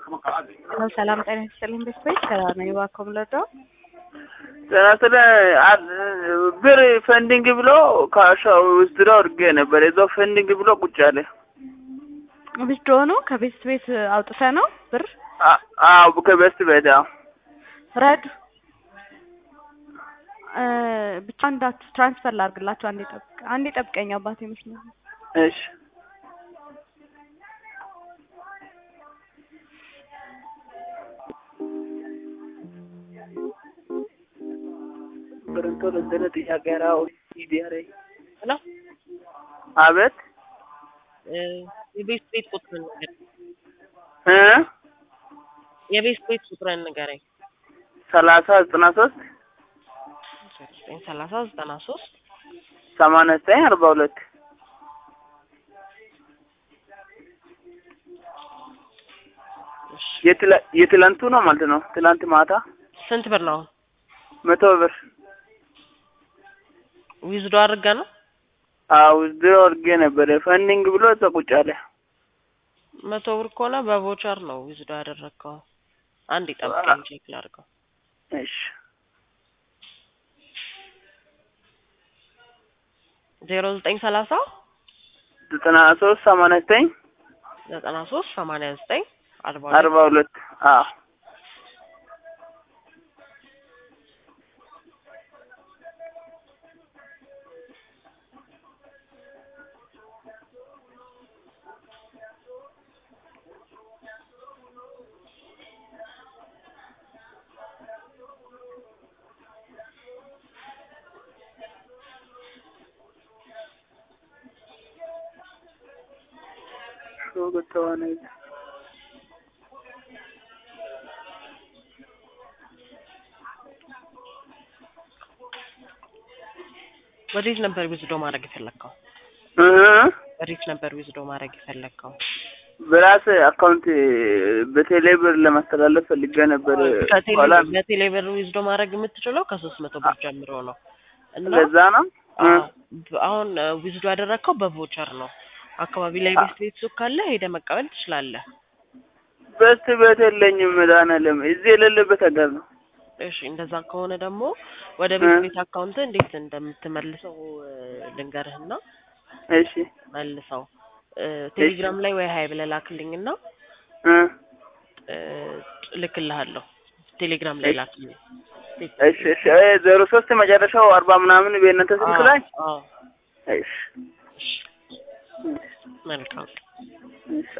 ሰላም ጤና ይስጥልኝ። ቤተሰቦች ሰላም ነው። እባክዎ ምለደው ጤና ይስጥልኝ። ብር ፈንዲንግ ብሎ ከሻው ውስጥ አድርጌ ነበር። የዛው ፈንዲንግ ብሎ ቁጭ አለ። ብቻ ሆኖ ከቤት ቤት አውጥተ ነው ብር አዎ ከቤት ቤት አዎ ረዱ ብቻ እንዳት ትራንስፈር ላድርግላቸው። አንዴ ጠብቅ፣ አንዴ ጠብቀኝ አባቴ ይመስላል። እሺ ብርንቶ ለዘለ ጥያቄ ራው ይዲያሬ ሄሎ አቤት የቤት ቤት ቁጥርን ንገረኝ። እ የቤት ቤት ቁጥርን ንገረኝ። ሰላሳ ዘጠና ሶስት ዘጠኝ ሰላሳ ዘጠና ሶስት ሰማንያ ዘጠኝ አርባ ሁለት የትላንቱ ነው ማለት ነው። ትላንት ማታ ስንት ብር ነው? መቶ ብር ዊዝዶ አድርጋ ነው? አዎ ዊዝድሮ አድርጌ ነበረ። ፈንዲንግ ብሎ እዛ ቁጭ አለ። መቶ ብር ከሆነ በቮቸር ነው ዊዝዶ ያደረግከው። አንድ ጠብቀኝ ቼክ ላድርገው። እሺ ዜሮ ዘጠኝ ሰላሳ ዘጠና ሶስት ሰማንያ ዘጠኝ ዘጠና ሶስት ሰማንያ ዘጠኝ አርባ አርባ ሁለት አዎ ሾገተዋነ ወዴት ነበር ዊዝዶ ማድረግ የፈለግከው? እ ወዴት ነበር ዊዝዶ ማድረግ የፈለግከው? በራስ አካውንት በቴሌ ብር ለማስተላለፍ ፈልጌ ነበር። ኋላ በቴሌ ብር ዊዝዶ ማድረግ የምትችለው ከሶስት መቶ ብር ጀምሮ ነው እና ለዛ ነው እ አሁን ዊዝዶ ያደረግከው በቮቸር ነው። አካባቢ ላይ ቤት ቤት ሱቅ ካለ ሄደ መቀበል ትችላለህ። በስት ቤት የለኝም መድኃኒዓለም እዚህ የሌለበት ሀገር ነው። እሺ እንደዛ ከሆነ ደግሞ ወደ ቤት ቤት አካውንት እንዴት እንደምትመልሰው ልንገርህና እሺ መልሰው ቴሌግራም ላይ ወይ ሀይ ብለህ ላክልኝና እ እልክልሃለሁ። ቴሌግራም ላይ ላክልኝ። እሺ እሺ ዜሮ ሶስት መጨረሻው አርባ ምናምን በእናንተ ስልክ ላይ አዎ እሺ መልካም